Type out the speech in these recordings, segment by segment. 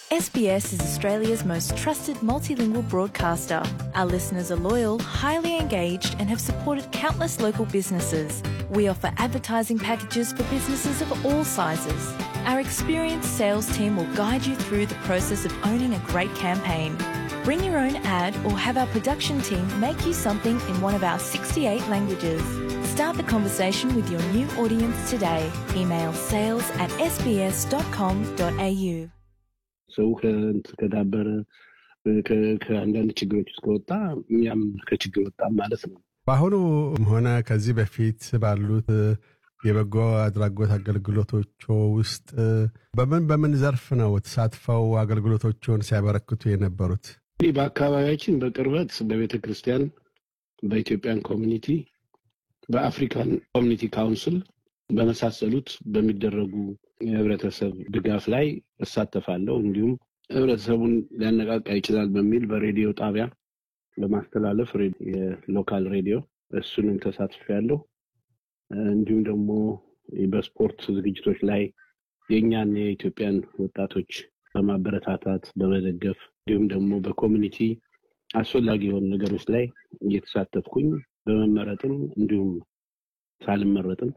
SBS is Australia's most trusted multilingual broadcaster. Our listeners are loyal, highly engaged, and have supported countless local businesses. We offer advertising packages for businesses of all sizes. Our experienced sales team will guide you through the process of owning a great campaign. Bring your own ad or have our production team make you something in one of our 68 languages. Start the conversation with your new audience today. Email sales at sbs.com.au. ሰው ከእንትን ከዳበረ ከ- ከአንዳንድ ችግሮች ውስጥ ከወጣ እኛም ከችግር ወጣም ማለት ነው። በአሁኑ ሆነ ከዚህ በፊት ባሉት የበጎ አድራጎት አገልግሎቶች ውስጥ በምን በምን ዘርፍ ነው ተሳትፈው አገልግሎቶቹን ሲያበረክቱ የነበሩት? እንግዲህ በአካባቢያችን በቅርበት በቤተ ክርስቲያን፣ በኢትዮጵያን ኮሚኒቲ፣ በአፍሪካን ኮሚኒቲ ካውንስል በመሳሰሉት በሚደረጉ የህብረተሰብ ድጋፍ ላይ እሳተፋለሁ። እንዲሁም ህብረተሰቡን ሊያነቃቃ ይችላል በሚል በሬዲዮ ጣቢያ በማስተላለፍ ሬ- የሎካል ሬዲዮ እሱንም ተሳትፌያለሁ። እንዲሁም ደግሞ በስፖርት ዝግጅቶች ላይ የእኛን የኢትዮጵያን ወጣቶች በማበረታታት በመደገፍ እንዲሁም ደግሞ በኮሚኒቲ አስፈላጊ የሆኑ ነገሮች ላይ እየተሳተፍኩኝ በመመረጥም እንዲሁም ሳልመረጥም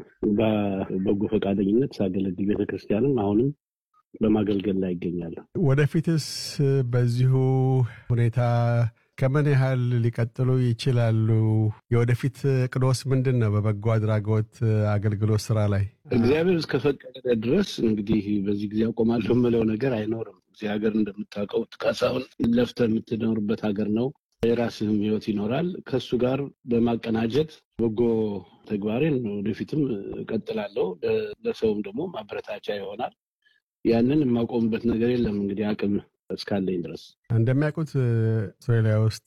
በበጎ ፈቃደኝነት ሳገለግል ቤተክርስቲያንም አሁንም በማገልገል ላይ ይገኛለሁ። ወደፊትስ በዚሁ ሁኔታ ከምን ያህል ሊቀጥሉ ይችላሉ? የወደፊት ቅዶስ ምንድን ነው? በበጎ አድራጎት አገልግሎት ስራ ላይ እግዚአብሔር እስከፈቀደ ድረስ እንግዲህ በዚህ ጊዜ አቆማለሁ የምለው ነገር አይኖርም። እዚህ ሀገር እንደምታውቀው ካሳሁን ለፍተህ የምትኖርበት ሀገር ነው። የራስህም ህይወት ይኖራል። ከሱ ጋር በማቀናጀት በጎ ተግባሬን ወደፊትም እቀጥላለሁ። ለ- ለሰውም ደግሞ ማበረታቻ ይሆናል። ያንን የማቆምበት ነገር የለም እንግዲህ አቅም እስካለኝ ድረስ እንደሚያውቁት አውስትራሊያ ውስጥ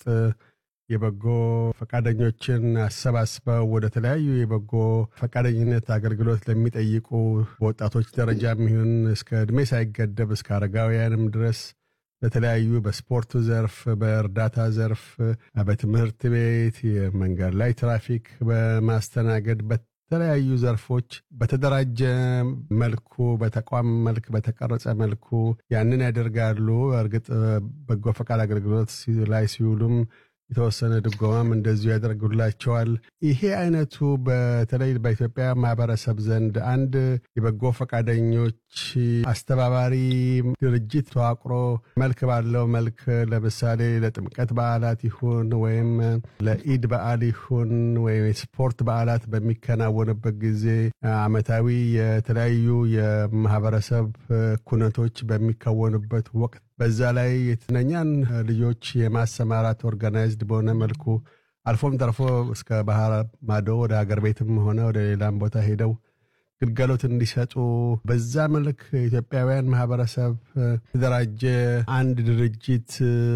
የበጎ ፈቃደኞችን አሰባስበው ወደ ተለያዩ የበጎ ፈቃደኝነት አገልግሎት ለሚጠይቁ በወጣቶች ደረጃም ይሁን እስከ እድሜ ሳይገደብ እስከ አረጋውያንም ድረስ በተለያዩ በስፖርቱ ዘርፍ፣ በእርዳታ ዘርፍ፣ በትምህርት ቤት፣ የመንገድ ላይ ትራፊክ በማስተናገድ በተለያዩ ዘርፎች በተደራጀ መልኩ በተቋም መልክ በተቀረጸ መልኩ ያንን ያደርጋሉ። እርግጥ በጎ ፈቃድ አገልግሎት ሲ- ላይ ሲውሉም የተወሰነ ድጎማም እንደዚሁ ያደርጉላቸዋል። ይሄ አይነቱ በተለይ በኢትዮጵያ ማህበረሰብ ዘንድ አንድ የበጎ ፈቃደኞች አስተባባሪ ድርጅት ተዋቅሮ መልክ ባለው መልክ ለምሳሌ ለጥምቀት በዓላት ይሁን ወይም ለኢድ በዓል ይሁን ወይም የስፖርት በዓላት በሚከናወንበት ጊዜ ዓመታዊ የተለያዩ የማህበረሰብ ኩነቶች በሚከወኑበት ወቅት በዛ ላይ የትነኛን ልጆች የማሰማራት ኦርጋናይዝድ በሆነ መልኩ አልፎም ተርፎ እስከ ባህር ማዶ ወደ ሀገር ቤትም ሆነ ወደ ሌላም ቦታ ሄደው ግልጋሎት እንዲሰጡ በዛ መልክ የኢትዮጵያውያን ማህበረሰብ የተደራጀ አንድ ድርጅት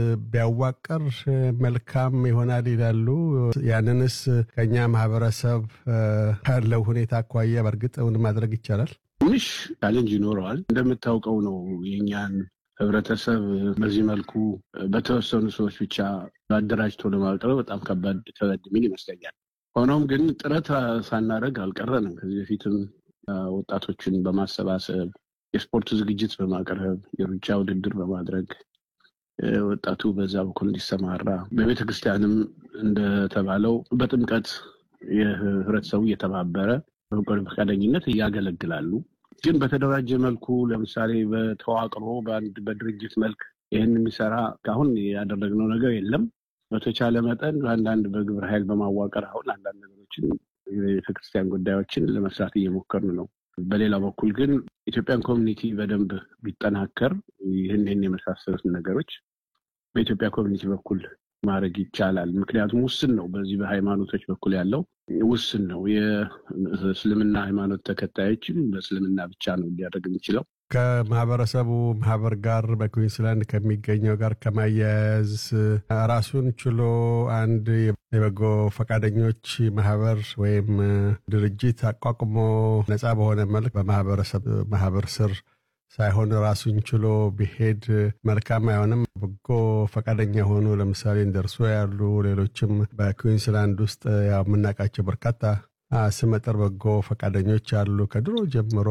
ቢያዋቀር መልካም ይሆናል ይላሉ። ያንንስ ከኛ ማህበረሰብ ካለው ሁኔታ አኳያ በእርግጥ እውን ማድረግ ይቻላል? ትንሽ ቻሌንጅ ይኖረዋል። እንደምታውቀው ነው የእኛን ህብረተሰብ በዚህ መልኩ በተወሰኑ ሰዎች ብቻ አደራጅቶ ለማቅረብ በጣም ከባድ ከበድ የሚል ይመስለኛል። ሆኖም ግን ጥረት ሳናደርግ አልቀረንም። ከዚህ በፊትም ወጣቶችን በማሰባሰብ የስፖርት ዝግጅት በማቅረብ የሩጫ ውድድር በማድረግ ወጣቱ በዛ በኩል እንዲሰማራ በቤተ ክርስቲያንም እንደተባለው በጥምቀት የህብረተሰቡ እየተባበረ በበጎ ፈቃደኝነት እያገለግላሉ። ግን በተደራጀ መልኩ ለምሳሌ በተዋቅሮ በአንድ በድርጅት መልክ ይህን የሚሰራ አሁን ያደረግነው ነገር የለም። በተቻለ መጠን በአንዳንድ በግብረ ኃይል በማዋቀር አሁን አንዳንድ ነገሮችን የቤተክርስቲያን ጉዳዮችን ለመስራት እየሞከርን ነው። በሌላ በኩል ግን ኢትዮጵያን ኮሚኒቲ በደንብ ቢጠናከር ይህን ይህን የመሳሰሉትን ነገሮች በኢትዮጵያ ኮሚኒቲ በኩል ማድረግ ይቻላል። ምክንያቱም ውስን ነው። በዚህ በሃይማኖቶች በኩል ያለው ውስን ነው። የእስልምና ሃይማኖት ተከታዮችም በእስልምና ብቻ ነው ሊያደርግ የሚችለው። ከማህበረሰቡ ማህበር ጋር በኩዊንስላንድ ከሚገኘው ጋር ከማያያዝ ራሱን ችሎ አንድ የበጎ ፈቃደኞች ማህበር ወይም ድርጅት አቋቁሞ ነፃ በሆነ መልክ በማህበረሰብ ማህበር ስር ሳይሆን ራሱን ችሎ ቢሄድ መልካም አይሆንም። በጎ ፈቃደኛ የሆኑ ለምሳሌ እንደርሶ ያሉ ሌሎችም በኩዊንስላንድ ውስጥ ያው የምናውቃቸው በርካታ ስመጥር በጎ ፈቃደኞች አሉ ከድሮ ጀምሮ